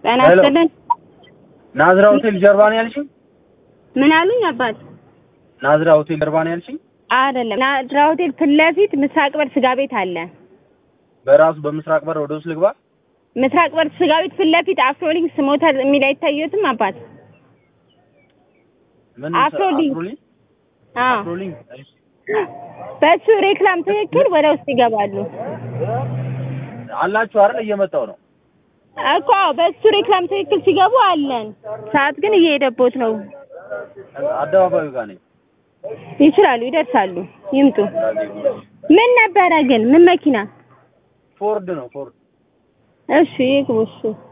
ጤና ሄሎ። ይስጥልን። ናዝራ ሆቴል ጀርባ ነው ያልሽኝ? ምን አሉኝ አባት? ናዝራ ሆቴል ጀርባ ነው ያልሽኝ? አይደለም ናዝራ ሆቴል ፊት ለፊት ምስራቅ በር ስጋ ቤት አለ። በራሱ በምስራቅ በር ወደ ውስጥ ልግባ? ምስራቅ በር ስጋ ቤት ፊት ለፊት አፍሮሊንክስ ሞተር የሚል አይታየትም አባት? ምን አፍሮሊንክ። አፍሮሊንክ? አዎ አፍሮሊንክ። እሺ። በሱ ሬክላም ትክክል ወደ ውስጥ ይገባሉ አላችሁ አይደል? እየመጣው ነው። እኮ አዎ፣ በሱ ሬክላም ትክክል ሲገቡ አለን። ሰዓት ግን እየሄደቦት ነው። አደባባዩ ጋር ነኝ። ይችላሉ፣ ይደርሳሉ፣ ይምጡ። ምን ነበረ ግን ምን መኪና? ፎርድ ነው ፎርድ። እሺ ይግቡ እሺ